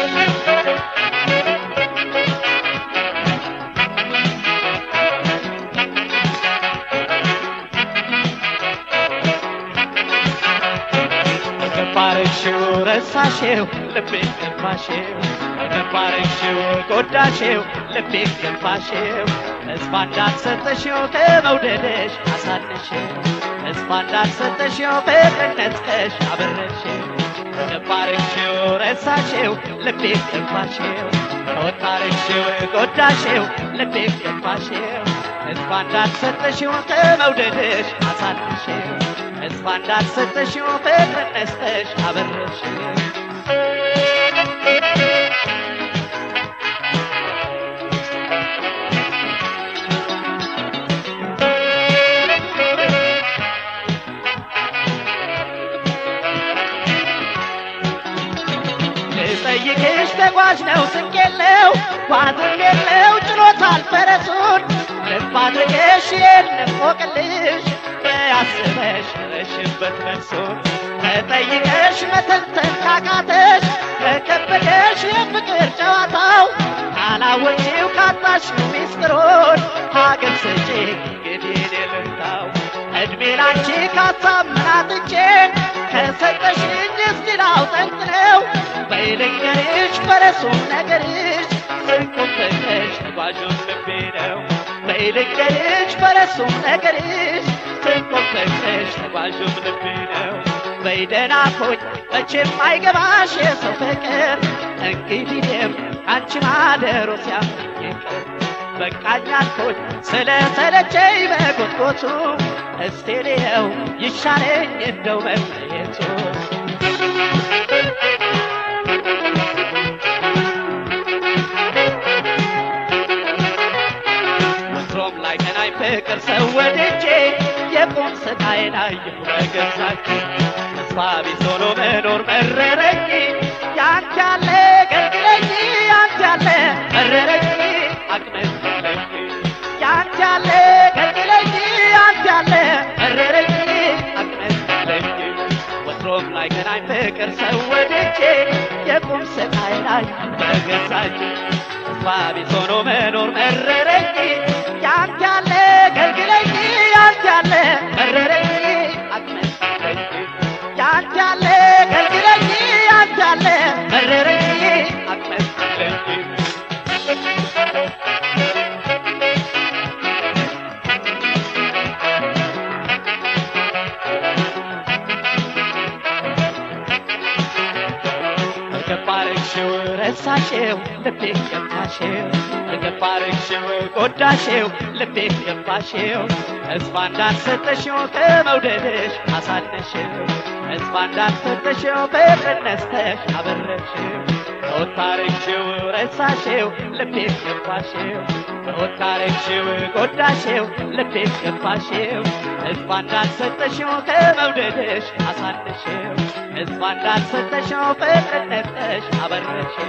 ገባርሽው ረሳሽው ልቤ ገባሽው ገባርሽው ጎዳሽው ልቤ ገባሽው ተስፋ እንዳልሰጠሽው ከመውደድሽ አሳነሽው ተስፋ እንዳልሰጠሽው ፍቅርነትሽ አበረሽው ገባርሽው ረሳሽው ልቤ ገባሽው ተወታርሽው ጎዳሽው ልቤ ገባሽው ተስፋ እንዳልሰጠሽው ከመውደድሽ አሳነሽው ተስፋ እንዳልሰጠሽው ፍቅር ነስተሽ አበረሽው ልጠይቅሽ ተጓዥ ነው ስንቅ የለው ጓዝም የለው ጭኖታል ፈረሱን ልብ አድርገሽ የንፎቅልሽ ያስበሽ ረሽበት መልሱን ተጠይቀሽ መተንተን ካቃተሽ ከከበደሽ የፍቅር ጨዋታው ካላወጪው ካጣሽ ሚስጥሩን ሀገር ስጪ እንግዲህ ልምታው እድሜ ላንቺ ካሳምናትቼ ከሰጠሽኝ እስቲ ላውጠንጥነው በይልንገርሽ ፈረሱም ነገርሽ ስንቁም ፍቅርሽ ተጓዡም ልቤ ነው በይልንገርሽ ፈረሱም ነገርሽ ስንቁም ፍቅርሽ ተጓዡም ልቤ ነው በይደና ኮኝ መቼም አይገባሽ የሰው ፍቅር እንግዲህም አንቺ ማደሮ ሲያምር ይቅር በቃኝ አልኩኝ ስለ ሰለቸኝ በጎትጎቱ እስቴ ልየው ይሻለኝ እንደው መለየቱ ወትሮም ላይ ገናኝ ፍቅር ሰው ወድጄ የቁም ስቃይ ላይ በገዛች ተስፋ ቢስ ሆኖ መኖር መረረኝ ያንተ ያለ ገልግለኝ ያንተ ያለ መረረኝ አቅመስ ያንተ ያለ ገልግለኝ ያንተ ያለ መረረኝ አቅመስ ወትሮም ላይ ገናኝ ፍቅር ሰው ወድጄ የቁም ስቃይ ላይ በገዛች ተስፋ ቢስ ሆኖ መኖር መረረኝ ያንተ ያለ ገልግለኝ ያንተ ያለ መረረኝ አትመስለኝ ያንተ ያለ ገልግለኝ ያንተ ያለ መረረኝ አትመስለኝ ገባርሽው ረሳሽው ልቤ ገባሽው ገባርሽው ጎዳሽው ልቤ ገባሽው ተስፋ እንዳልሰጠሽው ከመውደድሽ አሳነሽው ተስፋ እንዳልሰጠሽው ፍቅር ነስተሽ አበረሽው ተወታረግሽው ረሳሽው ልቤ ገባሽው ተወታረግሽው ጎዳሽው ልቤ ገባሽው ተስፋ እንዳልሰጠሽው ከመውደድሽ አሳነሽው ተስፋ እንዳልሰጠሽው ፍቅር ነስተሽ አበረሽው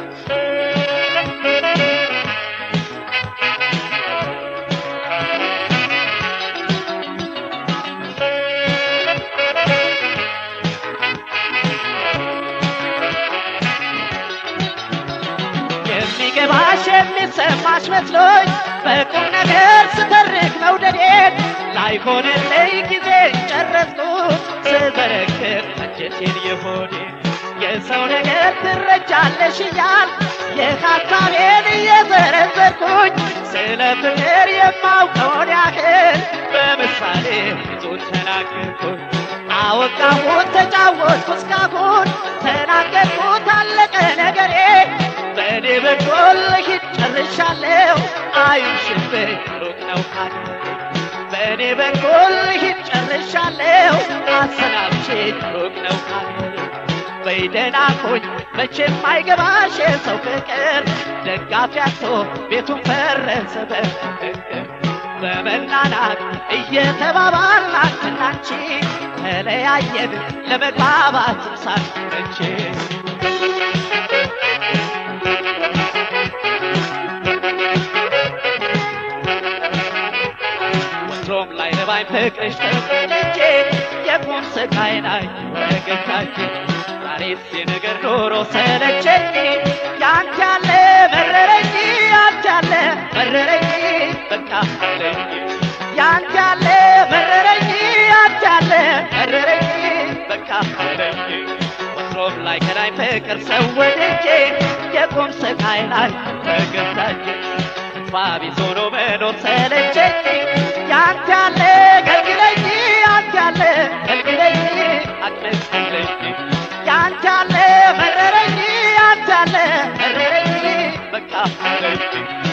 የሚገባሽ የሚሰማሽ መስሎኝ በቁም ነገር ስተርክ መውደዴን ላይሆንልኝ ጊዜ ጨረስኩት ስበረክር አንጀቴን የሆዴን የሰው ነገር ትረጃለሽ እያል የሀሳቤን እየዘረዘርኩኝ ስለ ፍቅር የማውቀውን ያህል በምሳሌ ብዙ ተናገርኩኝ አወቃሁት ተጫወትኩ እስካሁን ተናገርኩት አለቀ ነገሬ በእኔ በኩል ሂድ ጨርሻለሁ አይሽብኝ ሩቅ ነው ካገሬ በእኔ በኩል ሂድ ጨርሻለሁ አሰናብቼኝ ሩቅ ነው ካገሬ በይደና ኮኝ መቼም አይገባሽ የሰው ፍቅር ደጋፊ አጥቶ ቤቱን ፈረሰ በፍቅር በመናናቅ እየተባባልን አንቺና አንቺ ተለያየን ለመግባባት ሳንመቼ ወትሮም ላይ ለባይ ፍቅርሽ ተሰልቼ የቁም ስቃይ ላይ ወገታችን ዛሬስ የነገር ኖሮ ሰለቸኝ ሳይከዳኝ ፍቅር ሰው ወድጄ የቁም ስቃይ ላይ ተገዛች ተስፋ ቢስ ሆኖ መኖር ሰለቸኝ ያንተ ያለ ገልግለኝ ያንተ ያለ ገልግለኝ አቅለኝ ያንተ ያለ መረረኝ ያንተ ያለ መረረኝ በቃ አለኝ